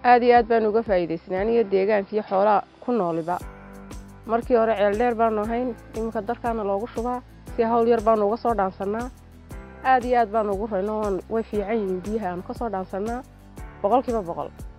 aad iyo aad baanu uga faa'iidaysanay aniga deegaanka iyo xoolaha ku nooliba markii hore ceeldheer baanu ahayn iminka darkaana loogu shubaa si hawl yar baanu uga soo dhaansannaa aad iyo aad baanu ugu rayno way fiican yihiin biyaha aanu ka soo dhaansannaa boqolkiiba boqol